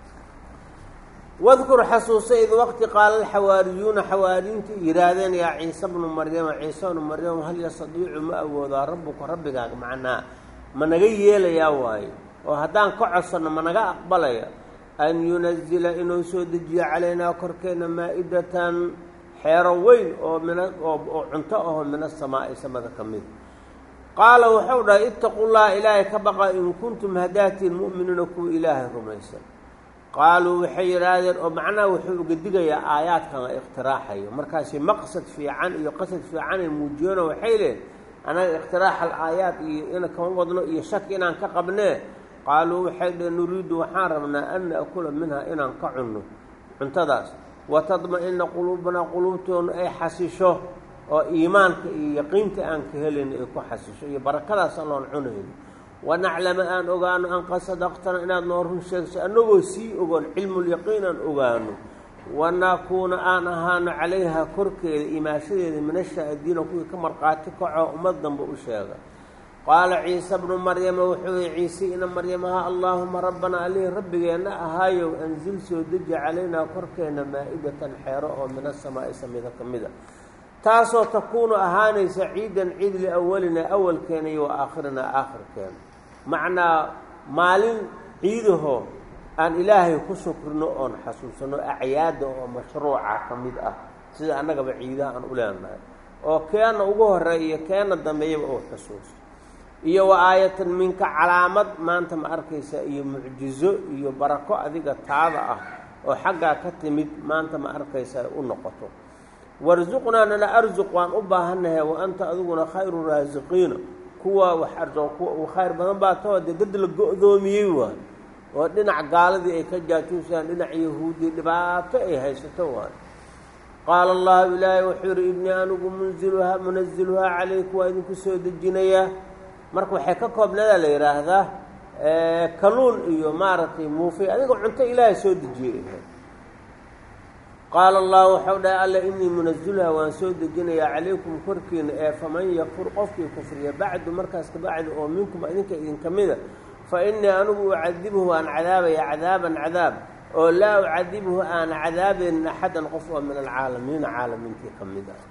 wadkur xasuusa id waqti qaala alxawaariyuuna xawaariyiinta yihaahdeen yaa ciise bnu maryama ciise bnu maryam hal yastadiicu ma awoodaa rabbuka rabbigaaga macnaa ma naga yeelayaa waayo oo haddaan ka codsanno ma naga aqbalaya an yunazila inuu soo dejiyo calaynaa korkeenna maa-idatan xeero weyn oo mina oo cunto ahoo min asamaa'i samada ka mid qaala wuxuu dhahay ittaqu llaha ilaahay ka baqa in kuntum hadaatiin mu'miniina kuwa ilaahay rumaysan qaaluu waxay yidhaahdeen oo macnaha wuxuu uga digayaa aayaadkan la ikhtiraaxayo markaasi maqsad fiican iyo qasad fiican ay muujiyeenoo waxay leehin anaga ikhtiraax al aayaad iyo ina kama wadno iyo shaki inaan ka qabnee qaaluu waxay dheheen nuriidu waxaan rabnaa an na'kula minha inaan ka cunno cuntadaas watadma-ina quluubanaa quluubtoonu ay xasisho oo iimaanka iyo yaqiinta aan ka helayno ay ku xasisho iyo barakadaas alloon cunayno wanaclama aan ogaano an qad sadaqtana inaad noo run sheegso annagoo sii ogoon cilmulyaqiin aan ogaano wanakuuna aan ahaano calayha korkeeda imaashadeeda min ashaahidiina kuwii ka markhaati kaco ummad danba u sheega qaala ciise bnu maryama wuxuu yihi ciise ina maryamaha allaahuma rabbana alihi rabbigeenna ahaayow anzil soo deji calaynaa korkeenna maa-idatan xeero oo min asamaa'i samida ka mid a taasoo takuunu ahaanaysa ciidan ciid liawalina awalkeena iyo wa aakhirina aakhirkeena macnaa maalin ciidahoo aan ilaahay ku shukrino oon xasuusano acyaada oo mashruuca ka mid ah sida annagaba ciidaha aan u leenahay oo keena ugu horeeya iyo keena dambeeyaba oo xusuuso iyo wa aayatan minka calaamad maanta ma arkaysa iyo mucjizo iyo barako adiga taada ah oo xaggaa ka timid maanta ma arkaysa u noqoto warsuqnaa nana arsuq waan u baahannahay wa anta adiguna khayru raasiqiina kuwa wax arsuq kuwa uu khayr badan baa tao dee dad la go-doomiyey waay oo dhinac gaaladii ay ka jaajuusaan dhinac yahuudi dhibaato ay haysato waay qaala allahu ilaahay wuxuu yihi ibnii anigu munziluhaa munaziluhaa calayku waa idinku soo dejinayaa marka waxay ka koobnadaa la yidhaahdaa kaluun iyo maaragtay muufay adiga cunto ilaahay soo dejiyey qaala allahu waxau dhahay alla inii munazilhaa waan soo dejinayaa calaykum korkiina ee faman yakfur qofkii kufriya bacdu markaas kabacdi oo minkum idinka idinka mida fa innii anigu ucadibhu aan cadaabaya cadaaban cadaab oo laa ucadibhu aan cadaabaynin axadan qof oo min alcaalamiina caalamiintii ka mid ah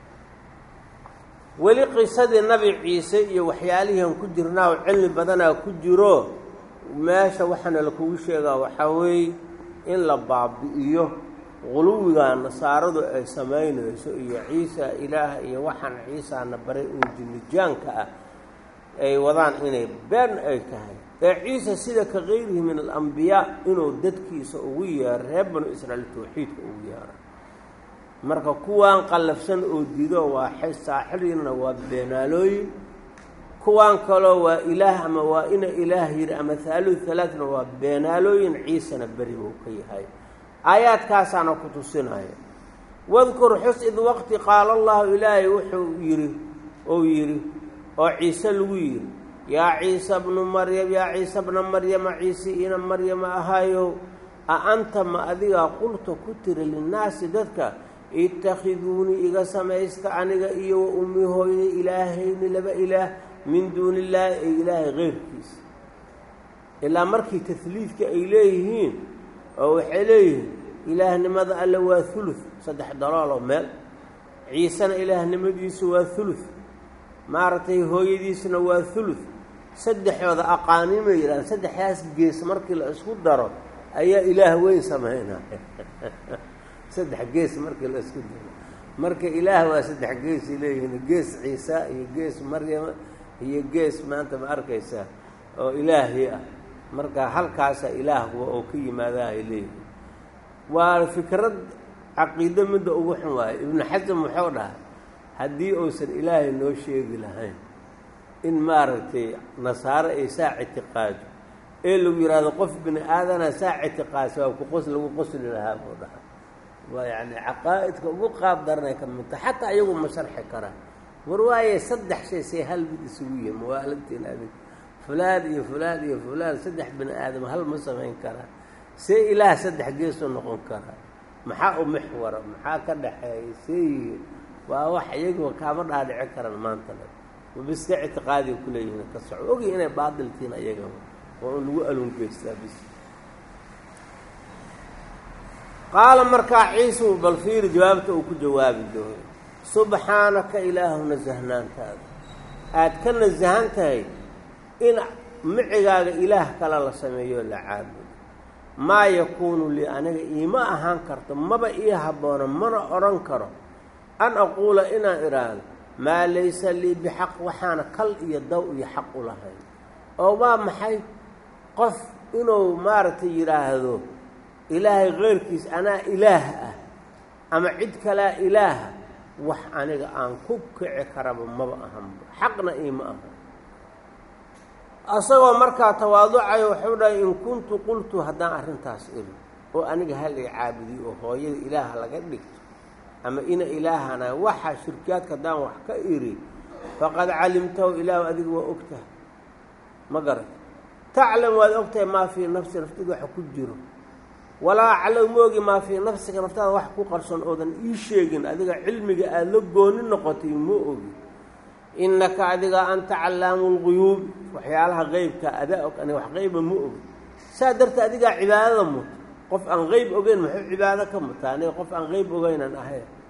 weli qisadii nabi ciise iyo waxyaalihiian ku jirnaa oo cilmi badanaa ku jiro meesha waxaana lakugu sheegaa waxaa weeye in la baabi'iyo quluwigaa nasaaradu ay samaynayso iyo ciisa ilaah iyo waxaan ciisaana baray oo jinnijaanka ah ay wadaan inay been ay tahay ee ciise sida ka kayrihi min alambiyaa inuu dadkiisa ugu yeero reer banu israa'iil tawxiidka ugu yeero marka kuwaan qallafsan oo dido waa saaxiriinna waa beenaalooyin kuwaan kaloo waa ilaah ama waa ina ilaah yidhi ama haalu halaatna waa beenaalooyin ciisena beri buu ka yahay aayaadkaasaana ku tusinaya wadkur xus id waqti qaala allahu ilaahay wuxuu yidhi ou yidhi oo ciise lagu yidhi yaa ciisa bnu maryam yaa ciise bna maryama ciise ina maryama ahaayow a anta ma adigaa qulta ku tiri linnaasi dadka itakhiduunii iga samaysta aniga iyo wa ummi hooyni ilaahayni laba ilaah min duuni illaahi ay ilaahay keyrkiisa ilaa markii tasliidka ay leeyihiin oo waxay leeyihiin ilaahnimada alle waa hulud saddex dalooloo meel ciisena ilaahnimadiisu waa hulud maaragtay hooyadiisna waa hulud saddexooda aqaanimay yidhahaan saddexdaas gees markii la isku daro ayaa ilaah weyn samaynaya saddex gees markii la isku daro marka ilaah waa saddex geesay leeyihiin gees ciisa iyo gees maryama iyo gees maanta ma arkaysaa oo ilaahi ah marka halkaasa ilaahkuwa oo ka yimaadahay leeyihiin waa fikrad caqiido midda ugu xun waayo ibnu xasam wuxuu dhahay haddii uusan ilaahay noo sheegi lahayn in maaragtay nasaaro ay saa ictiqaado ee lagu yidhaahdo qof bini aadana saa ictiqaadsa waa ku qos lagu qosli lahaa buu dhaha waa yacni caqaa'idka ugu qaab daranay ka midta xataa iyagu ma sharxi karaan war waaye saddex shay say hal mid isugu yihi mawaaladtiin adig fulaan iyo fulaan iyo fulaan saddex bini aadam hal ma samayn karaa see ilaah saddex geesuu noqon karaa maxaa u mixwara maxaa ka dhaxeeya see yihiin waa wax iyaguba kaama dhaadhici karaan maanta le wabiska ictiqaadiga kuleeyihiin ka soco ogi inay baadiltiin ayaga waa un lagu alungeystaa bis qaala markaa ciisu bal fiiri jawaabta uu ku jawaabi doono subxaanaka ilaahu nasahnaantaada aad ka nasahan tahay in micigaaga ilaah kale la sameeyo la caabudo maa yakuunu lii aniga iima ahaan karto maba ii habboona mana odhan karo an aquula inaan idhaahdo maa laysa lii bixaq waxaana kal iyo daw iyo xaq u lahayn oo waa maxay qof inuu maaragtay yidhaahdo ilaahay keyrkiis anaa ilaah ah ama cid kalaa ilaaha wax aniga aan ku kici karaba maba ahanba xaqna iima aha asagoo markaa tawaaducayo wuxuu dhahay in kuntu qultu haddaan arrintaas iri oo aniga halay caabudiyo oo hooyada ilaaha laga dhigto ama ina ilaahana waxa shirkiyaadka haddaan wax ka iri faqad calimtahu ilaahu adiga waa ogtahay ma garat taclam waad ogtahay maa fii nafsi naftida waxa ku jiro walaa aclam moogi maa fii nafsiga naftaada wax ku qarsoon oodan ii sheegin adiga cilmiga aada la gooni noqotay ma ogi innaka adiga anta callaamu lguyuub waxyaalaha qeybka adaa og aniga wax qeyba ma ogi saa darteed adigaa cibaadada muta qof aan qeyb ogeyn muxuu cibaado ka mutaa aniga qof aan qeyb ogeynan ahayn